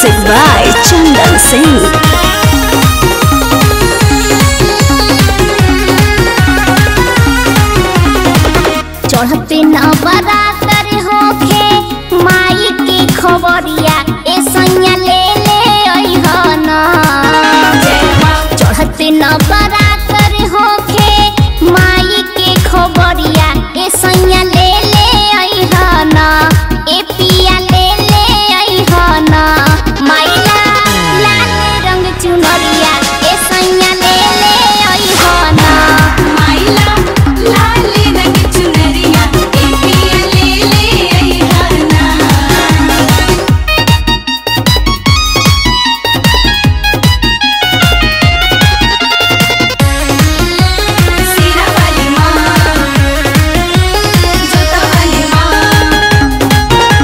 Music by Chandan Singh. चढ़ते न बरातर होखे माई के खबरिया ए सैया ले ले अइहन चढ़ते न बरातर होखे माई के खबरिया ए सैया ले ले अइहन ए पिया ले ले अइहन माइला लाल रंग चुनरिया ए सैया ले ले अइहन माइला लाली रंग चुनरिया ए पिया ले ले अइहना सीरा वाली माँ जोता वाली माँ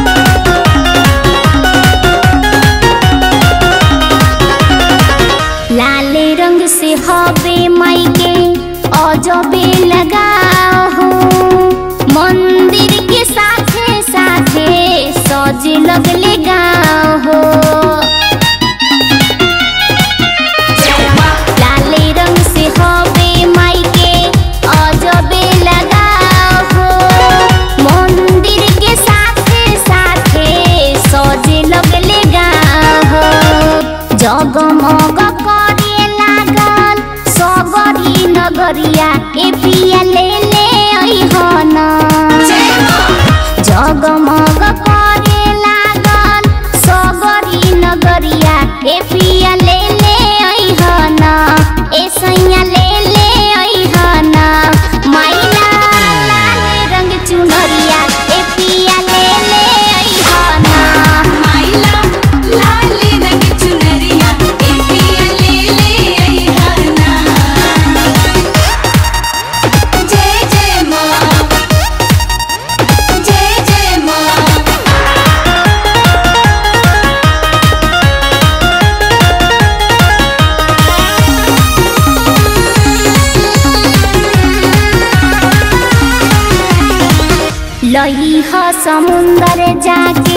लाले रंग से हवे माई के अजबे लगाओ हो मंदिर के साथे साथे सजे लगले गाँव हो लाले रंग से हवे माई के अजबे लगाओ हो मंदिर के साथे साथे सजे लगले गाँव हो जगमग करे लागल सगरी नगरिया ए पिया ले ले अइहन जगमग करे लागल सगरी नगरिया ए पिया ले ले अइहन ए सैया ले ले अइहन माइला लाल रंग चुनरिया ए पिया ले ले अइहन माइला लाली रंग चुनरिया ए पिया ले ले अइहना जय जय माँ जय जय माँ लही ह समुंदर जाके